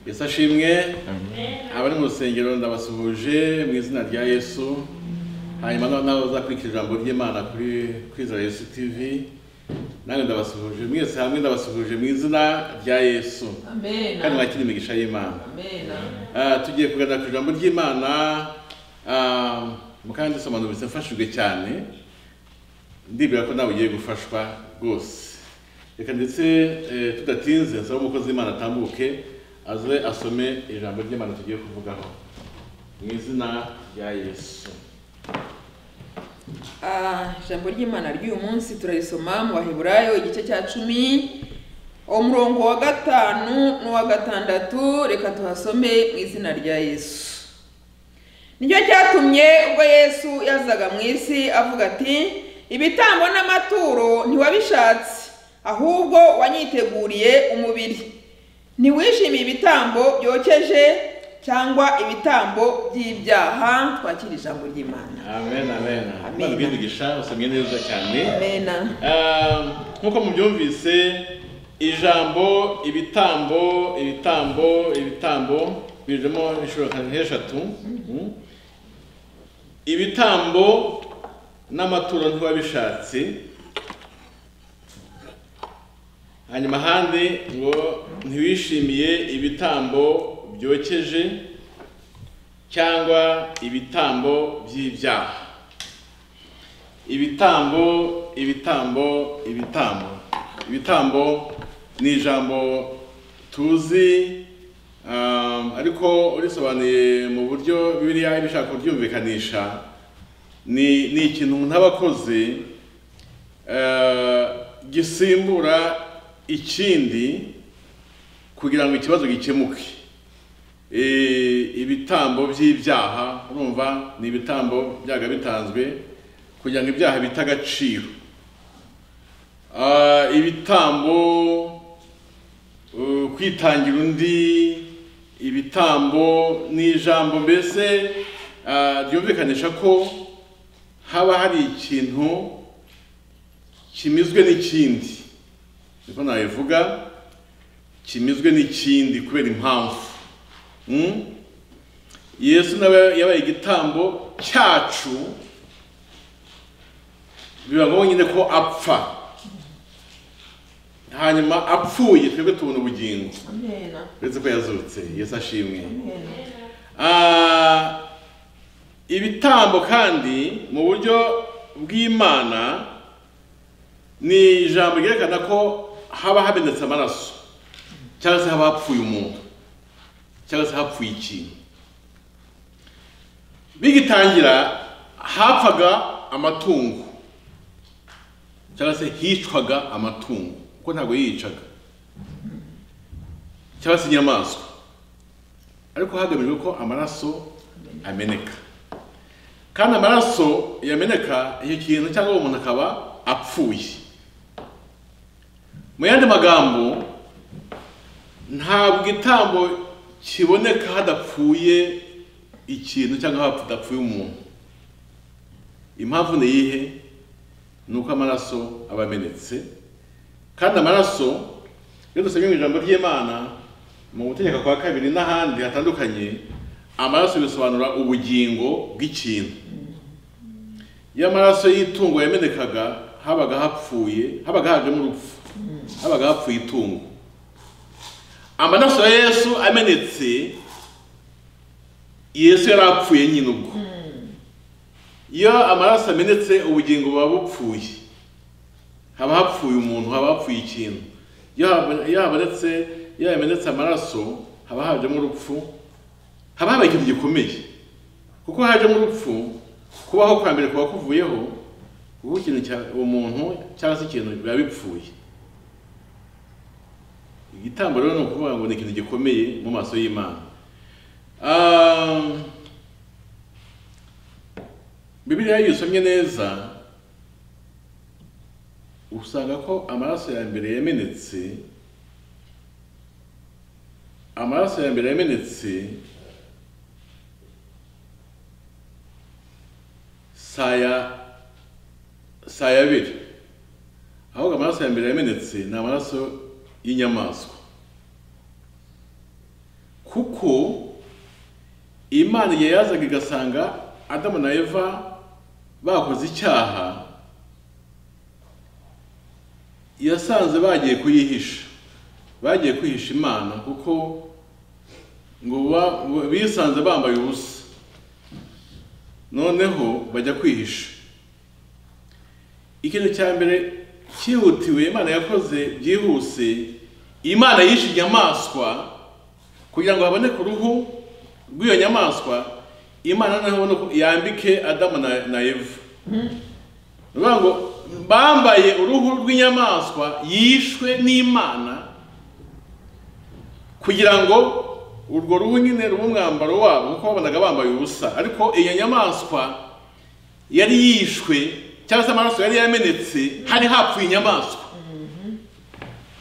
yesu ashimwe abari mu rusengero ndabasuhuje mu izina rya yesu hanyuma n'abazakurikira ijambo ry'imana kuri kwizera yesu tivi nange ndabasuhuje mwese hamwe ndabasuhuje mu izina rya yesu kandi Amen. mwakira imigisha y'imana Amen. Ah, tugiye kuganira ku ijambo ry'imana ah, mukandi sobanurutse mfashijwe cyane ndibwira ko nawe ugiye gufashwa rwose reka ndetse eh, tudatinze nsaba umukozi w'imana atambuke aze asome ijambo ry'imana tugiye kuvugaho mu izina rya yesu Ah, ijambo ry'imana ry'uyu munsi turarisoma mu baheburayo igice cya cumi umurongo wa gatanu n'uwa gatandatu reka tuhasome mu izina rya yesu nicyo cyatumye ubwo yesu yazaga mu isi avuga ati ibitambo n'amaturo ntiwabishatse ahubwo wanyiteguriye umubiri ntiwishimiye ibitambo byokeje cyangwa ibitambo by'ibyaha twakira ijambo ry'imana amen amen Amen. imana ubw'imigisha usomye neza cyane amena Ah, nk'uko mubyumvise ijambo ibitambo ibitambo ibitambo bijemo inshuro nka nk'eshatu Mm. ibitambo n'amaturo ntiwabishatse hanyuma ahandi ngo ntiwishimiye ibitambo byokeje cyangwa ibitambo by'ibyaha ibitambo ibitambo ibitambo ibitambo ni ijambo tuzi um, ariko urisobanuye mu buryo bibiliya iba ishaka kuryumvikanisha ni, ni ikintu umuntu aba akoze eh, gisimbura ikindi kugira ngo ikibazo gikemuke Eh, ibitambo by'ibyaha urumva ni ibitambo byaga bitanzwe kugira ngo ibyaha bite agaciro Ah, ibitambo uh, kwitangira undi ibitambo ni ijambo mbese ah, ryumvikanisha ko haba hari ikintu kimizwe n'ikindi niko nabivuga kimizwe n'ikindi kubera impamvu Mm? yesu nawe yabaye igitambo cyacu biba ngombwa nyine ko apfa hanyuma apfuye twebwe tubona ubugingo amena uretse ko yazutse yesu ashimwe amena Ah, ibitambo kandi mu buryo bw'imana ni ijambo ryerekana ko haba habonetse amaraso cyangwa se haba hapfuye umuntu cyangwa se hapfuye ikintu bigitangira hapfaga amatungo cyangwa se hicwaga amatungo kuko ntabwo yicaga cyangwa se inyamaswa ariko hagamijwe ko amaraso ameneka kandi amaraso yameneka icyo kintu cyangwa uwo muntu akaba apfuye mu yandi magambo ntabwo itambo kiboneka hadapfuye ikintu cyangwa hadapfuye umuntu impamvu ni iyihe ni uko amaraso aba amenetse kandi amaraso iyo dusomye mu ijambo ry'imana mu gutegeka kwa kabiri n'ahandi hatandukanye amaraso bisobanura ubugingo bw'ikintu iyo amaraso y'itungo yamenekaga habaga hapfuye habaga hajemo urupfu habaga hapfuye itungo amaraso ya yesu amenetse yesu yari apfuye nyine ubwo iyo amaraso amenetse ubugingo buba bupfuye haba hapfuye umuntu haba hapfuye ikintu iyo haba- iyo habonetse iyo yamenetse amaraso haba hajemo urupfu haba habaye ikintu gikomeye kuko hajemo urupfu kubaho kwa mbere kuba kuvuyeho kuko ikintu cya umuntu cyangwa se ikintu biba bipfuye igitambo rero ni ukuvuga ngo ni ikintu gikomeye mu maso y'imana Ah, bibiliya iyo usomye neza usanga ko amaraso ya mbere yamenetse amaraso ya mbere yamenetse saya saya abiri ahubwo amaraso ya mbere yamenetse ni amaraso y'inyamaswa kuko imana igihe yazaga igasanga adamu na eva bakoze icyaha yasanze bagiye kuyihisha bagiye kwihisha imana kuko ngo ba- bisanze bambaye ubusa noneho bajya kwihisha ikintu cya mbere cyihutiwe imana yakoze byihuse imana yishe inyamaswa kugira ngo haboneke uruhu rw'iyo nyamaswa imana noneho ubona ko yambike adamu na, na eva ni ukuvuga ngo bambaye uruhu rw'inyamaswa yishwe n'imana kugira ngo urwo ruhu nyine rube umwambaro wabo kuko babonaga bambaye ubusa ariko iyo nyamaswa yari yishwe cyangwa se amaraso yari yamenetse hari hapfuye inyamaswa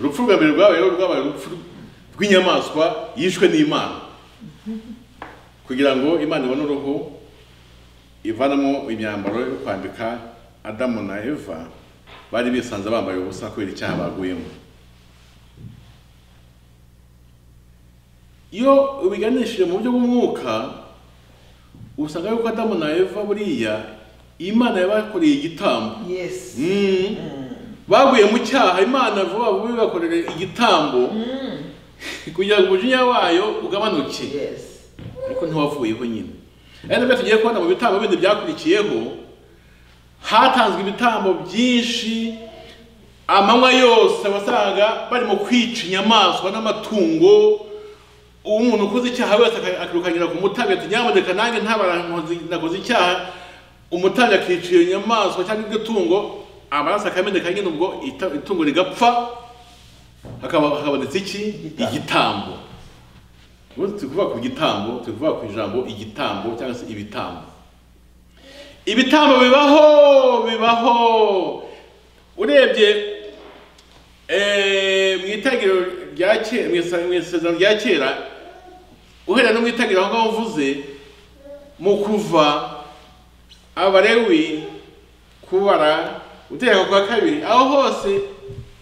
urupfu rwa mbere rwabaye rero rwabaye urupfu rw'inyamaswa yishwe n'imana kugira ngo imana ibone uruhu ivanamo imyambaro yo kwambika adamu na eva bari bisanze bambaye ubusa kubera icyaha baguyemo iyo ubiganishije mu buryo bw'umwuka usanga yuko adamu na eva buriya imana yabakoreye igitambo yes Mm. baguye mu cyaha imana vuba vuba ibakorere igitambo Mm. kugira ngo umujinya wayo ugabanuke yes ariko ntiwavuyeho nyine ari nabyo tugiye kubona mu bitambo bindi byakurikiyeho hatanzwe ibitambo byinshi amanywa yose wasanga barimo kwica inyamaswa n'amatungo umuntu ukoze icyaha wese aka- akirukanyira ku mutambyi ati nyamuneka nanjye ntabarankoze nakoze icyaha umutambyi akica iyo nyamaswa cyangwa iryo tungo amaraso akameneka nyine ubwo ita- itungo rigapfa hakaba habonetse iki igitambo ubu turi kuvuga ku gitambo turi kuvuga ku ijambo igitambo cyangwa se ibitambo ibitambo bibaho bibaho urebye eh, mu itangiriro rya kera mu isa- mu isezerano rya kera uhereye no mu itangiriro aho ngaho mvuze mu kuva abarewi kubara utegeka kwa kabiri aho hose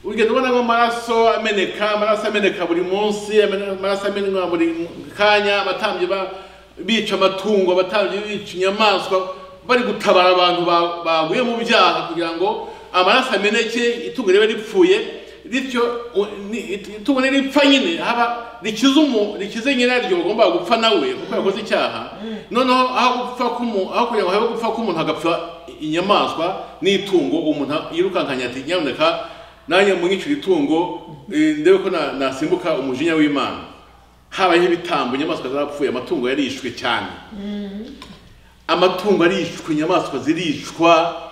ugenda ubonamo amaraso ameneka amaraso ameneka buri munsi amene- amaraso amenwa buri mu- kanya abatambyi ba- bica amatungo abatambyi bica inyamaswa bari gutabara abantu ba- baguye mu byaha kugira ngo amaraso ameneke itungo ribe ripfuye bityo u- ni- it- itungo niripfa nyine haba rikize umu rikize nyiraryo ugomba gupfa nawe kuko yakoze icyaha noneho aho gupfa k'umuntu aho kugira ngo habe gupfa k'umuntu hagapfa inyamaswa n'itungo umuntu yirukankanya ati nyamuneka nanjye munyicira itungo eh, ndebe ko na- nasimbuka umujinya w'imana habayeho ibitambo inyamaswa zarapfuye amatungo yarishwe cyane amatungo arishwe inyamaswa zirishwa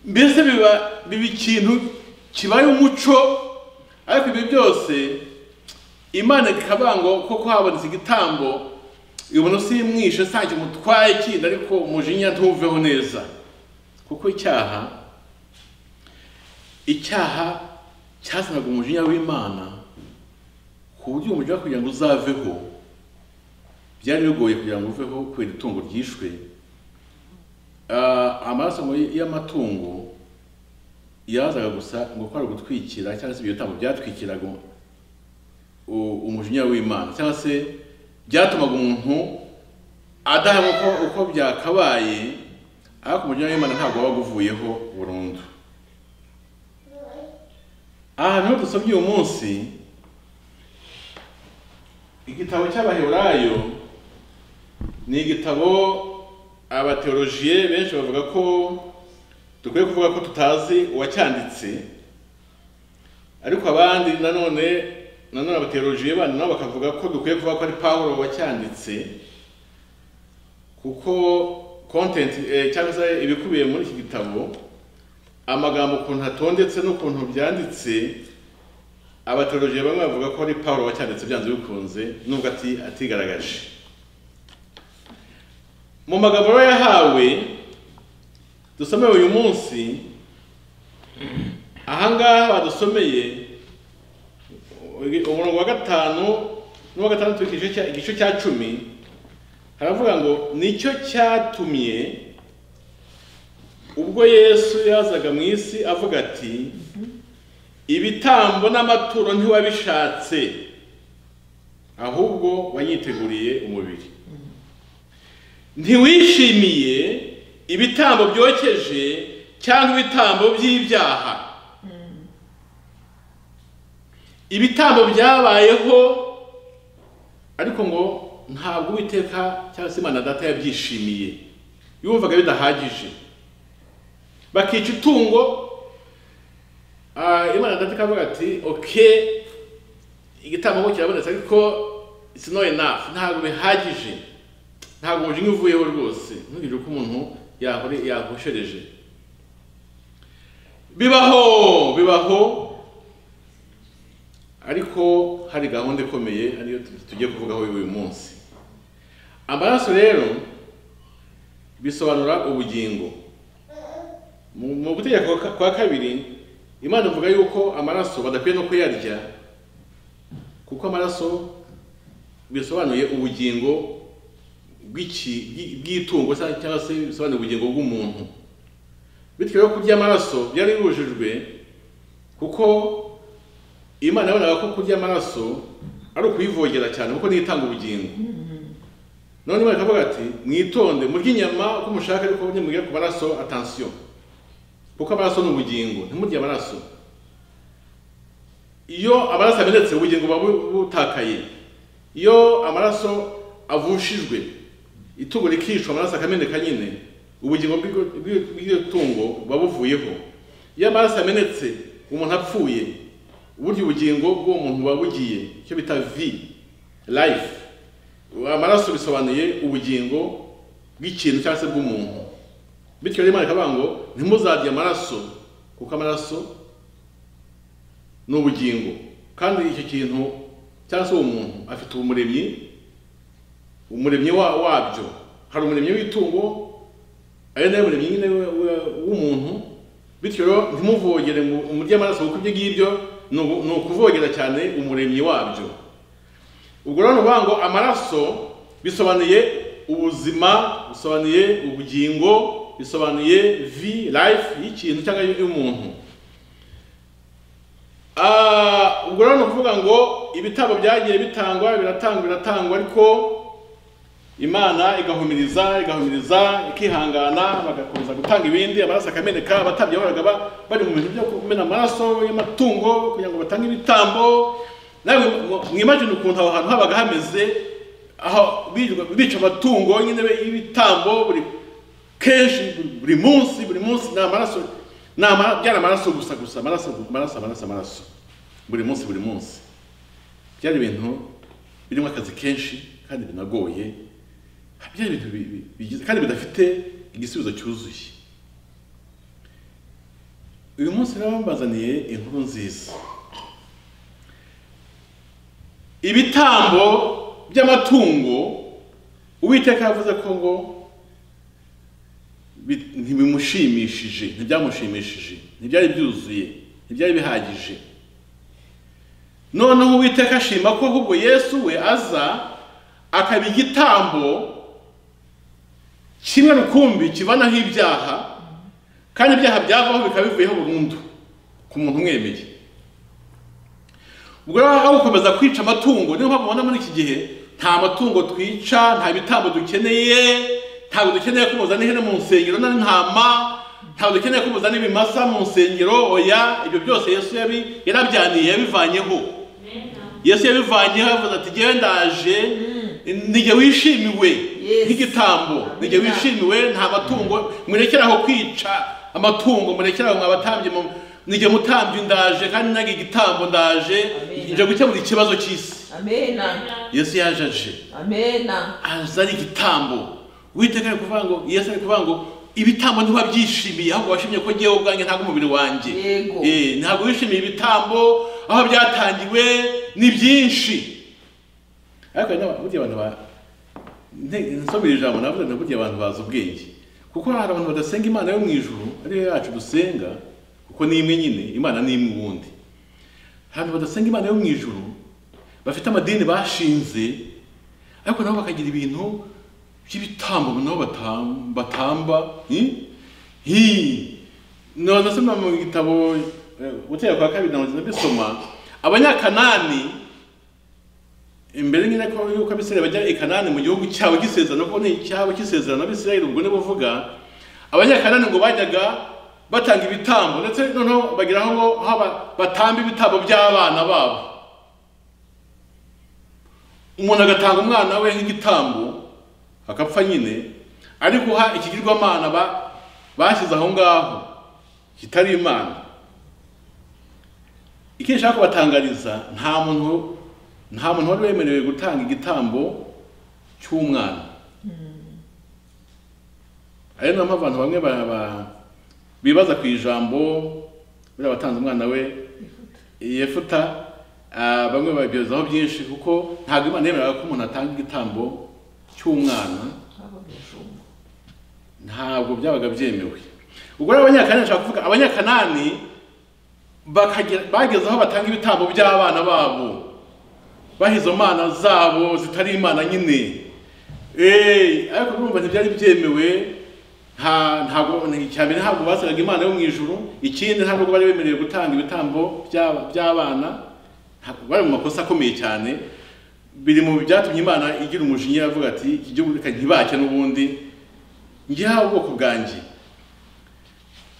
mbese biba biba ikintu kibaye umuco ariko ibi byose imana ikaba ngo koko habonetse igitambo ibona simwishe nta kimutwaye kindi ariko umujinya ntuveho neza kuko icyaha icyaha cyazanaga umujinya w'imana ku buryo umujinya we kugira ngo uzaveho byari bigoye kugira ngo uveho kubera itungo ryishwe Ah, amaraso ngo y- y'amatungo yazaga gusa ngo kwari ugutwikira cyangwa se ibyo bitambo byatwikiraga u- umujinya w'imana cyangwa se byatumaga umuntu adaha uko, uko byakabaye ariko umujinya w'imana ntabwo wabaga uvuyeho burundu ahantu ho dusomye uyu munsi igitabo cy'abaheburayo ni igitabo abateologiye benshi bavuga ko dukwiye kuvuga ko tutazi uwacyanditse ariko abandi nanone nanone abateologiye bandi nabo bakavuga ko dukwiye kuvuga ko ari pawulo wacyanditse kuko content eh, cyangwa se ibikubiye muri iki gitabo amagambo ukuntu atondetse n'ukuntu byanditse abateologiye bamwe bavuga ko ari pawulo wacyanditse byanze bikunze nubwo ati- atigaragaje mu magambo aba yahawe dusomeye uyu munsi ahangaha badusomeye umurongo wa gatanu n'uwa gatandatu w'igice cya- igice cya cumi haravuga ngo nicyo cyatumye ubwo yesu yazaga mu isi avuga ati ibitambo n'amaturo ntiwabishatse ahubwo wanyiteguriye umubiri ntiwishimiye ibitambo byokeje cyangwa ibitambo by'ibyaha ibitambo byabayeho ariko ngo ntabwo uwiteka cyangwa se imana data yabyishimiye yumvaga bidahagije bakica itungo ah, imana data ikavuga ati oke igitambo kirabonetse ariko it's not enough ntabwo bihagije ntabwo umujinya uvuyeho rwose ntugire uko umuntu yahore yahoshereje bibaho bibaho ariko hari gahunda ikomeye ariyo tu- tugiye kuvugaho uyu munsi amaraso rero bisobanura ubugingo mu mu gutegeka kwa- kwa kabiri imana ivuga yuko amaraso badakwiye no kuyarya kuko amaraso bisobanuye ubugingo bw'iki bw'i- bw'itungo sa- cyangwa se bisobanuye ubugingo bw'umuntu bityo rero kurya amaraso byari bibujijwe kuko imana yabonaga ko kurya amaraso ari ukuyivogera cyane kuko niyo itanga ubugingo none imana ikavuga ati mwitonde murye inyama uko mushaka ariko nimugera ku maraso atansiyo kuko amaraso ni ubugingo ntimurye amaraso iyo amaraso amenetse ubugingo buba bu- butakaye iyo amaraso avushijwe itungo rikishwa amaraso akameneka nyine ubugingo bw'iryo- bw'iryo bw'iryo tungo buba buvuyeho iyo amaraso amenetse umuntu apfuye uburyo ubugingo bw'uwo muntu buba bugiye icyo bita vi life amaraso bisobanuye ubugingo bw'ikintu cyangwa se bw'umuntu bityo rero imana ikavuga ngo ntimuzarye amaraso kuko amaraso ni ubugingo kandi icyo kintu cyangwa se uwo muntu afite umuremyi umuremyi wa, wabyo hari umuremyi w'itungo ari nawe muremyi nyine we- we- w'umuntu bityo rero ntimuvogere ngo umurye amaraso kuko ibyo ngibyo ni ugu- ni ukuvogera cyane umuremyi wabyo ubwo rero ni ukuvuga ngo amaraso bisobanuye ubuzima bisobanuye ubugingo bisobanuye vi life y'ikintu cyangwa y'umuntu Ah, ubwo rero ni ukuvuga ngo ibitabo byagiye bitangwa biratangwa biratangwa ariko imana igahumiriza igahumiriza ikihangana bagakomeza gutanga ibindi amaraso akameneka abatambyi bahoraga ba- bari mu bintu byo kumena amaraso y'amatungo kugira ngo batange ibitambo nawe mwimagine ukuntu aho hantu habaga hameze aho birirwa- bica amatungo nyine be- y'ibitambo buri kenshi buri munsi buri munsi ni amaraso ni ama- byari amaraso gusa gusa amaraso amaraso amaraso amaraso buri munsi buri munsi byari ibintu birimo akazi kenshi kandi binagoye byari ibintu bi- bi- bigize kandi bidafite igisubizo cyuzuye uyu munsi rero mbazaniye inkuru nziza ibitambo by'amatungo uwiteka yavuze ko ngo bi- ntibimushimishije ntibyamushimishije ntibyari byuzuye ntibyari bihagije noneho uwiteka ashima ko ahubwo yesu we aza akaba igitambo kimwe rukumbi kivanaho ibyaha kandi ibyaha byavaho bikaba bivuyeho burundu ku muntu umwemeye ubwo rero aho gukomeza kwica amatungo niyo mpamvu ubona muri iki gihe nta matungo twica nta bitambo dukeneye ntabwo dukeneye ko muzana ihene mu nsengero n'intama ntabwo dukeneye ko muzana ibimasa mu nsengero oya ibyo byose yesu yabi- yarabyaniye yabivanyeho yesu yabivanyeho avuze ati ngewe ndaje nijye wishimiwe Yes. nk'igitambo nijye Amen. wishimiwe nta matungo murekeraho kwica amatungo murekeraho mwabatambye mu- nijye mutambye ndaje kandi nange igitambo ndaje Amen. nje gukemura ikibazo cy'isi amena yesu yaje aje amena aza ari igitambo witeka ari kuvuga ngo yesu ari kuvuga ngo ibitambo ntiwabyishimiye ahubwo washimye ko ngewe ubwanjye ntabwo umubiri wanjye Yego. Eh, ntabwo wishimiye ibitambo aho byatangiwe ni byinshi ariko hari n'aba- burya abantu ba- nte- nsomera ijambo navuga nti burya abantu bazi ubwenge kuko hari abantu badasenga imana yo mu ijuru ariyo yacu dusenga kuko ni imwe nyine imana ni imwe ubundi hari abantu badasenga imana yo mu ijuru bafite amadini bashinze ariko nabo bakagira ibintu by'ibitambo nabo batam- batamba hi? hi no nasoma mu gitabo eh, gutera kwa kabiri na mbisoma abanyakanani imbere nyine ko yuko abisirayeli bajya i kanani mu gihugu cyabo cy'isezerano kuko ni icyabo cy'isezerano abisirayeli ubwo ni buvuga abanyakanani ngo bajyaga batanga ibitambo ndetse noneho bagira aho ngo haba batamba ibitambo by'abana babo umuntu agatanga umwana we nk'igitambo akapfa nyine ari guha ikigirwamana ba bashyize aho ngaho kitari imana icyo nshaka kubatangariza nta muntu nta muntu wari wemerewe gutanga igitambo cy'umwana ari nayo mpamvu abantu bamwe ba- ba- bibaza ku ijambo buriya watanze umwana we yefuta ah, bamwe babyozaho byinshi kuko ntabwo imana yemeraga ko umuntu atanga igitambo cy'umwana ntabwo byabaga byemewe ubwo rero abanyakanani nshaka kuvuga abanyakanani bakagera- bageze aho batanga ibitambo by'abana babo bahizo mana zabo zitari imana nyine Eh, ariko urumva ntibyari byemewe nta ntabwo icyambere ntabwo basabaga imana yo mu ijuru ikindi ntabwo bari bemerewe gutanga ibitambo by'aba- by'abana ntabwo bari mu makosa akomeye cyane biri mu byatumye imana igira umujinya avuga ati iki gihugu reka ntibacye n'ubundi ngihawe ubwoko bwanjye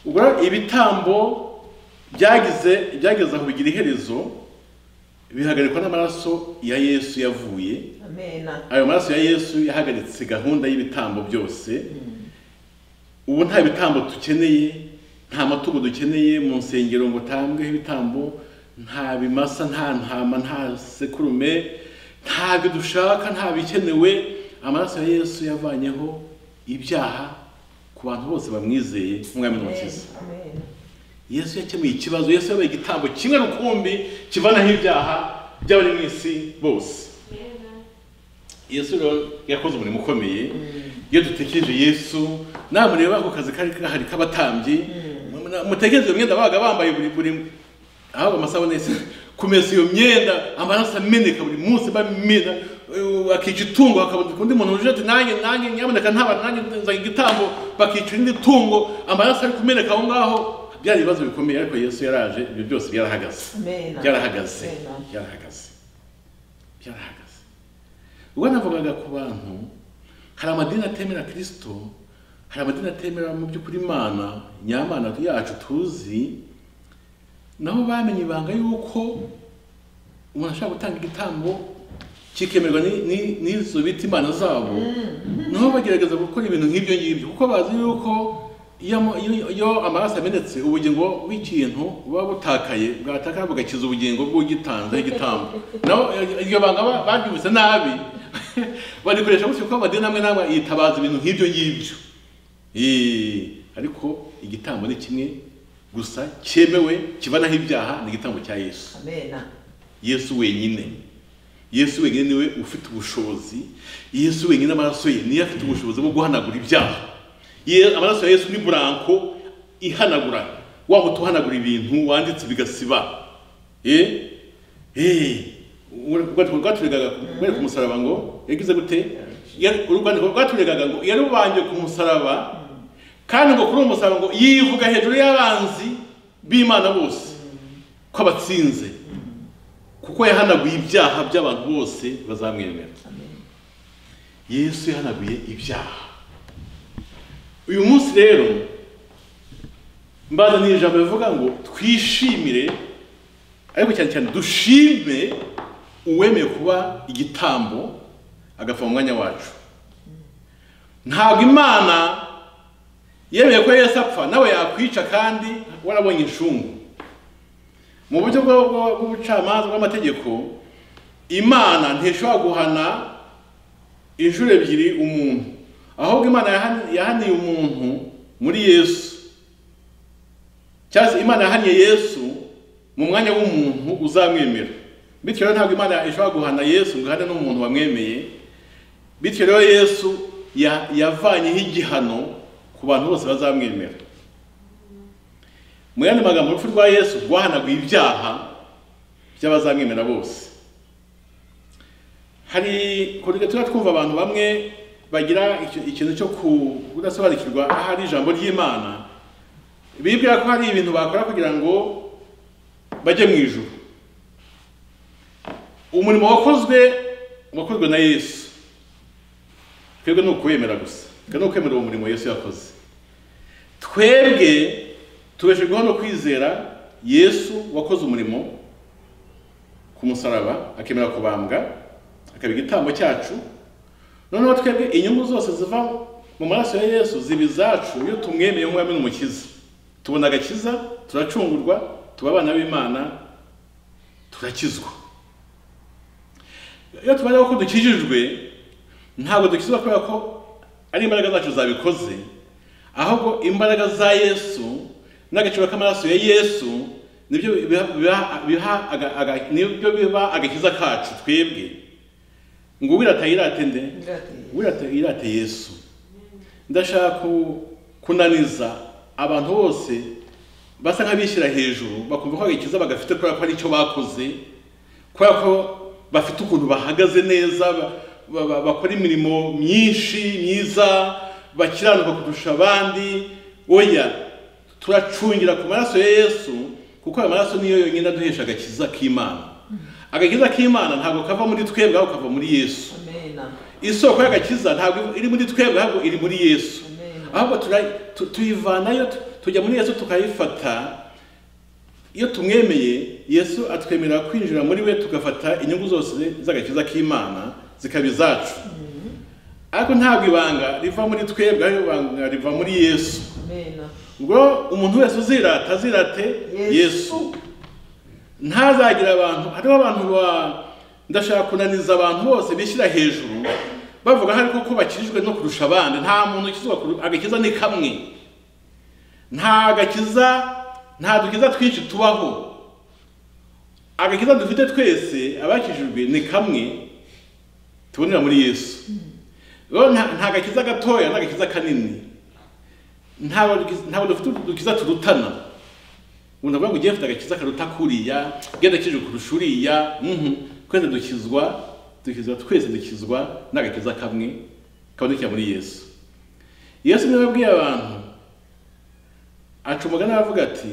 ubwo rero ibitambo byagize byageze aho bigira iherezo bihagarikwa n'amaraso ya yesu yavuye amena ayo maraso ya yesu yahagaritse gahunda y'ibitambo byose ubu nta bitambo dukeneye nta matungo dukeneye mu nsengero ngo utambweho ibitambo nta bimasa nta ntama nta sekurume ntabyo dushaka nta bikenewe amaraso ya yesu yavanyeho ibyaha ku bantu bose bamwizeye umwami n'umukiza amena yesu yakemuye ikibazo yesu yabaye igitambo kimwe rukumbi kivanaho ibyaha by'abari mu isi bose yesu rero yakoze umurimo ukomeye iyo dutekereje yesu namureba ako kazi kari kahari k'abatambyi mutekereze iyo myenda babaga bambaye buri buri ahabwa amasabune se kumesa iyo myenda amaraso ameneka buri munsi bamena eh, akica itungo hakaboneka undi muntu uje ati nanjye nanjye nyamuneka ntaba nanjye nzanye igitambo bakica irindi tungo amaraso ari kumeneka aho ngaho byari ibibazo bikomeye ariko yesu yaraje ibyo byose byarahagaze amena byarahagaze Amena. byarahagaze byarahagaze ubwo navugaga ku bantu hari amadini atemera kirisito hari amadini atemera mu by'ukuri imana nyamana yacu tuzi naho bamenye ibanga yuko umuntu ashobora gutanga igitambo kikemerwa ni- ni- n'izo bita imana zabo naho bagerageza gukora ibintu nk'ibyo ngibyo kuko bazi yuko iyo ama- iyo- iyo amaraso amenetse ubugingo bw'ikintu buba butakaye bwatakara bugakiza ubugingo bw'ugitanze igitambo naho eh, iryo banga ba- baryumvise nabi barikoresha gutyo kuko amadini amwe n'amwe yitabaza ibintu nk'ibyo ngibyo Eh, ariko igitambo ni kimwe gusa cyemewe kibanaho ibyaha ni igitambo cya yesu amena yesu wenyine yesu wenyine niwe ufite ubushobozi yesu wenyine amaraso ye niyo afite ubushobozi bwo guhanagura ibyaha Ye- amaraso ya yesu ni buranko ihanagura wa muti uhanagura ibintu wanditse bigasiba eh eh urwandiko rwaturegaga kubera ku musaraba ngo yagize gute Yari- urwandiko rwaturegaga ngo yari rubanje ku musaraba kandi ngo kuri uwo musaraba ngo yivuga hejuru y'abanzi b'imana bose ko abatsinze kuko yahanaguye ibyaha by'abantu bose bazamwemera yesu yahanaguye ibyaha uyu munsi rero mbazaniye ijambo rivuga ngo twishimire ariko cyane cyane dushime uwemeye kuba igitambo agapfa mu mwanya wacu ntabwo imana yemeye ko yesu apfa nawe yakwica kandi warabonye inshungu mu buryo bwo- bwo- bw'ubucamanza bw'amategeko imana ntishobora guhana inshuro ebyiri umuntu ahubwo imana yahan- yahaniye umuntu muri yesu cyangwa se imana yahaniye yesu mu mwanya w'umuntu uzamwemera bityo rero ntabwo imana ishobora guhana yesu ngo ihane n'umuntu wamwemeye bityo rero yesu ya- yavanyeho igihano ku bantu bose bazamwemera mu yandi magambo urupfu rwa yesu rwahanaguye ibyaha by'abazamwemera bose hari kuri tuba twumva abantu bamwe bagira icyo- ikintu cyo kudasobanukirwa ahari ijambo ry'imana bibwira ko hari ibintu bakora kugira ngo bajye mu ijuru umurimo wakozwe wakozwe na yesu twebwe ni ukuwemera gusa twe ni ukwemera uwo murimo yesu yakoze twebwe tubeshejweho no kwizera yesu wakoze umurimo ku musaraba akemera kubambwa akaba igitambo cyacu noneho twebwe inyungu zose ziva mu maraso ya yesu ziba izacu iyo tumwemeye nk'uwamwe n'umukiza tubona agakiza turacungurwa tuba abana b'imana turakizwa iyo tubaye ko dukijijwe ntabwo dukizwa kubera ko ari imbaraga zacu zabikoze ahubwo imbaraga za yesu n'agaciro k'amaraso ya yesu nibyo biba biha aga- aga- nibyo biba agakiza kacu twebwe ngo uwirata yirate nde wirate yirate yesu ndashaka ku- kunaniza abantu bose basa nk'abishyira hejuru bakumva ko agakiza bagafite kubera ko ari icyo bakoze kubera ko bafite ukuntu bahagaze neza ba- ba- ba- bakora imirimo myinshi myiza bakiranuka kurusha abandi oya turacungira ku maraso ya yesu kuko ayo maraso niyo yonyine aduhesha agakiza k'imana agakiza k'imana ntabwo kava muri twebwe ahubwo kava muri yesu Amen. isoko y'agakiza ntabwo iri muri twebwe ahubwo iri muri yesu Amen. ahubwo tura- tu- tuyivanayo tu- tujya muri yesu tukayifata iyo tumwemeye yesu atwemerera kwinjira muri we tugafata inyungu zose z'agakiza k'imana zikaba izacu ariko ntabwo ibanga riva muri twebwe ahubwo ibanga riva muri yesu Amen. ngo umuntu wese uzirata azirate yesu ntazagira abantu hariho abantu ba ndashaka kunaniza abantu bose bishyira hejuru bavuga hari koko bakijijwe no kurusha abandi nta muntu ukizwa kuru- agakiza ni kamwe nta gakiza nta dukiza twinshi tubaho agakiza dufite twese abakijijwe ni kamwe tubonera muri yesu rero nta nta gakiza gatoya n'agakiza kanini ntabwo dukiza- ntabwo dufite udukiza turutana umuntu avuga ngo ugiye afite agakiza karuta kuriya genda kije kurusha uriya mhm. twese dukizwa dukizwa twese dukizwa n'agakiza kamwe kabonekera muri yesu yesu niwe wabwiye abantu aca umugani aravuga ati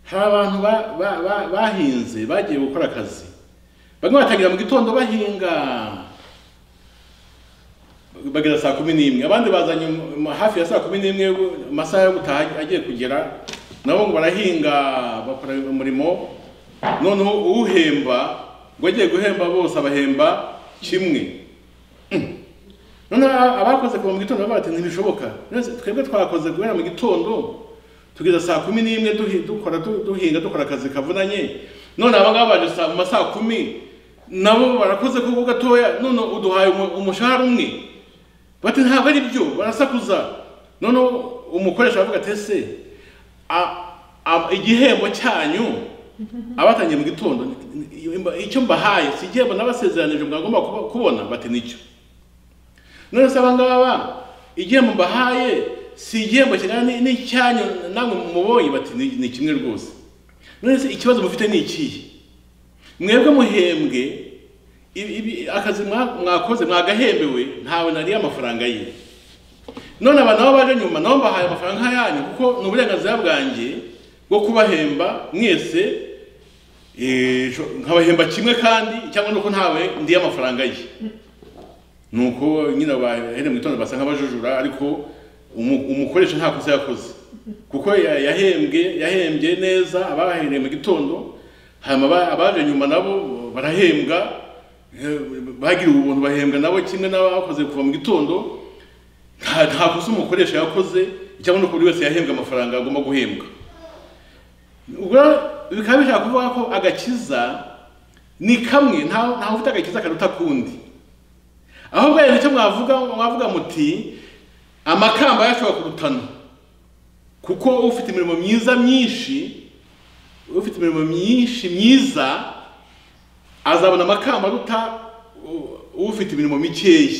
hari abantu ba- ba- ba- bahinze bagiye gukora akazi bamwe batangira mu gitondo bahinga bagera saa kumi n'imwe abandi bazanye um- um- hafi ya saa kumi n'imwe bu- amasaha yo gutaha ag- agiye kugera nabo ngo barahinga bakora umurimo noneho uhemba ngo agiye guhemba bose abahemba kimwe Mm. noneho a- abakoze kuva mu gitondo baba bati ntibishoboka None twebwe twakoze guhera mu gitondo tugeza saa kumi n'imwe duhi- dukora du- duhinga dukora akazi kavunanye none abangaba baje saa- mu masaha kumi nabo barakoze kuko gatoya none uduhaye umu- umushahara umwe bati ntabwo ari byo barasakuza noneho umukoresha aravuga ati ese a- a- igihembo cyanyu abatangiye mu gitondo icyo mbahaye si igihembo nabasezeranije mwagomba kuba- kubona bati nicyo none se abangaba igihembo mbahaye si igihembo kingana ni- n'icyanyu namwe mubonye bati ni ni kimwe rwose none se ikibazo mufite ni ikihe mwebwe muhembwe ibi- ibi- akazi mwa- mwakoze mwagahembewe ntawe nariye amafaranga ye none aba nabo baje nyuma nabo mbahaye amafaranga nk'ayanyu kuko ni uburenganzira bwanjye bwo kubahemba mwese eh, sho- nkabahemba kimwe kandi cyangwa nuko ntawe ndiye amafaranga ye nuko nyine bahere mu gitondo basa nk'abajujura ariko umu- umukoresha nta kosa yakoze kuko ya- yahembwe yahembye neza abahereye mu gitondo hanyuma aba- abaje nyuma nabo barahembwa eh, bagiriwe ubuntu bahembwa nabo kimwe n'abakoze kuva mu gitondo nta nta kosa umukoresha yakoze cyangwa nuko buri wese yahembwe amafaranga agomba guhembwa ubwo bikaba bishaka kuvuga ko agakiza ni kamwe nta- ntawe ufite agakiza karuta akundi aho bwari nicyo mwavuga mwavuga muti amakamba yashobora kurutana kuko ufite imirimo myiza myinshi ufite imirimo myinshi myiza azabona amakamba aruta u- ufite imirimo mikeya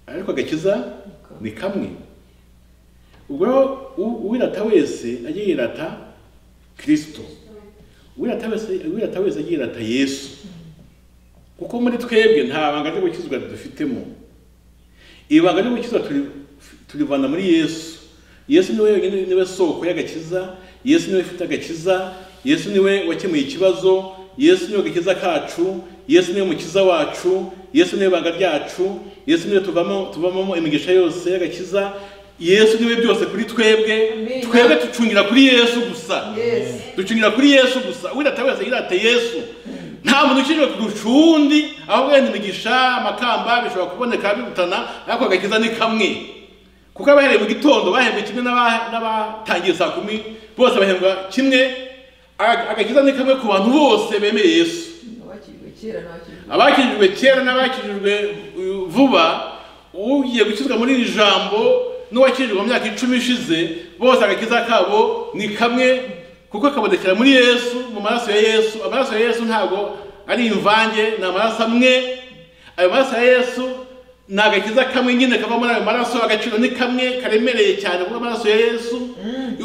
ariko agakiza ni kamwe ubwo rero u- uwirata wese ajye yirata kirisito uwirata wese uwirata wese ajye yirata yesu kuko muri twebwe nta banga ryo gukizwa dufitemo ibanga ryo gukizwa turi- turivana muri yesu yesu niwe wenyine niwe soko y'agakiza yesu niwe ufite agakiza yesu niwe wakemuye ikibazo yesu niwe agakiza kacu yesu niwe mukiza wacu yesu niwe banga ryacu yesu niwe tuvamo tuvamo imigisha yose y'agakiza yesu niwe byose kuri twebwe Amen. twebwe ducungira kuri yesu gusa Yes. ducungira kuri yesu gusa wirata wese yirate yesu nta muntu ukinjira kurusha uwundi aho wenda imigisha amakamba bishobora kuboneka birutana ariko agakiza ni kamwe kuko abahereye mu gitondo bahembwe kimwe n'aba- n'abatangiye saa kumi bose bahembwa kimwe Aga- agakiza ni kamwe ku bantu bose bemeye yesu Abakijwe kera n'abakijwe abakijijwe kera n'abakijijwe uh, vuba ugiye gukizwa muri iri jambo n'uwakijijwe mu myaka icumi ishize bose agakiza kabo ni kamwe kuko kabonekera muri yesu mu maraso ya yesu amaraso ya yesu ntabwo ari imvange ni amaraso amwe ayo maraso ya yesu ni agakiza kamwe nyine kava muri ayo maraso agaciro ni kamwe karemereye cyane kuko amaraso ya yesu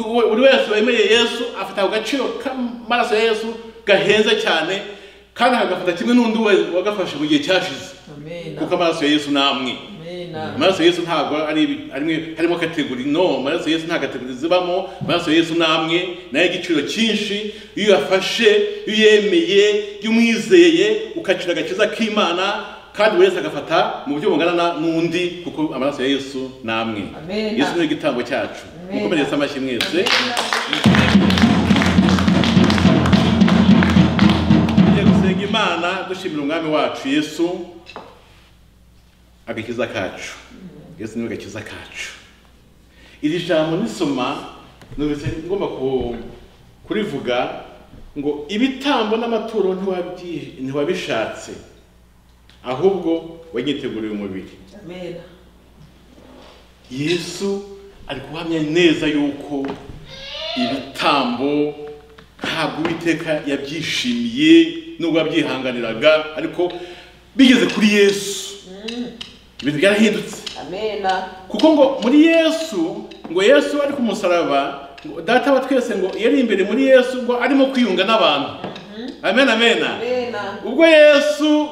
uwo- buri wese wemereye yesu afite ako gaciro k'amaraso ya yesu gahenze cyane kandi agafata kimwe n'undi we- wagafashe mu gihe cyashize amena kuko amaraso ya yesu ni amwe amena amaraso ya yesu ntabwo ari ibi- arimo- harimo kategori no amaraso ya yesu nta kategori zibamo amaraso ya yesu ni amwe nayo igiciro cyinshi iyo uyafashe iyo uyemeye iyo umwizeye ukacira agakiza k'imana kandi buri wese agafata mu buryo bungana na- n'undi kuko amaraso ya yesu ni amwe Amen. yesu ni igitambo cyacu Amen. mukomereze amashyi mwese tujye gusenga imana dushimira umwami wacu yesu agakiza kacu yesu niwe gakiza kacu iri jambo nisoma numvise ngomba ku- kurivuga ngo ibitambo n'amaturo ntiwabyi- ntiwabishatse ahubwo wanyiteguriye umubiri amena yesu ari guhamya neza yuko ibitambo ntabwo uwiteka yabyishimiye nubwo yabyihanganiraga ariko bigeze kuri yesu ibintu byarahindutse amena kuko ngo muri yesu ngo yesu ari ku musaraba ngo data wa twese ngo yari imbere muri yesu ngo arimo kwiyunga n'abantu amen amen amena ubwo yesu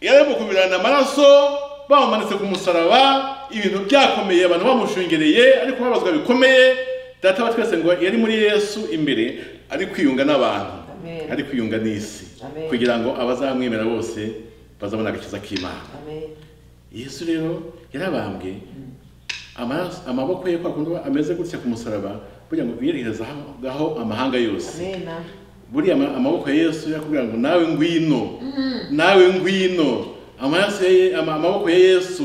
yari arimo kubirana amaraso bamumanitse ku musaraba ibintu byakomeye abantu bamushungereye ariko babazwa bikomeye data wa twese ngo yari muri yesu imbere ari kwiyunga n'abantu Amen. ari kwiyunga n'isi Amen. kugira ngo abazamwemera bose bazabona agakiza k'imana amena yesu rero yarabambwe amaraso- amaboko ye kwa kundi ameze gutya ku musaraba kugira ngo biyerehereza aho- aho amahanga yose amena buriya ama- amaboko ya yesu yakubwira ngo nawe ngwino nawe ngwino amaraso ya Ye- ama- amaboko ya yesu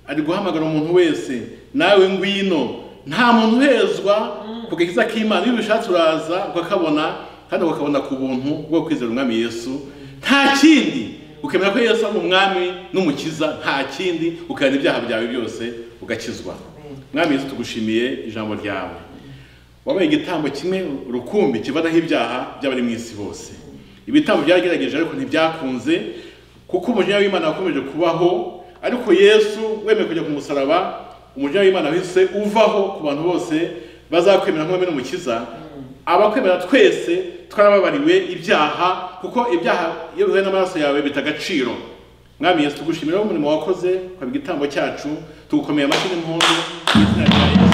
ari guhamagara umuntu wese nawe ngwino nta muntu uhezwa ku gakiza k'imana iyo ubishatse uraza ukakabona kandi ukakabona ku buntu bwo kwizera umwami yesu nta kindi ukemera ko yesu ari umwami n'umukiza nta kindi ukabona ibyaha byawe byose ugakizwa mwami yesu tugushimiye ijambo ryawe wabaye igitambo kimwe rukumbi kivanaho ibyaha by'abari mu isi bose ibitambo byagerageje ariko ntibyakunze kuko umujinya w'imana wakomeje kubaho ariko yesu wemeye kujya ku musaraba umujinya w'imana wese uvaho ku bantu bose bazakwemera nk'uwemera umukiza abakwemera twese twarababariwe ibyaha kuko ibyaha iyo bihuye n'amaraso yawe bita agaciro mwami yesu tugushimira umurimo wakoze ukaba igitambo cyacu tugukomeye amashyi n'impundu mu izina rya Yesu.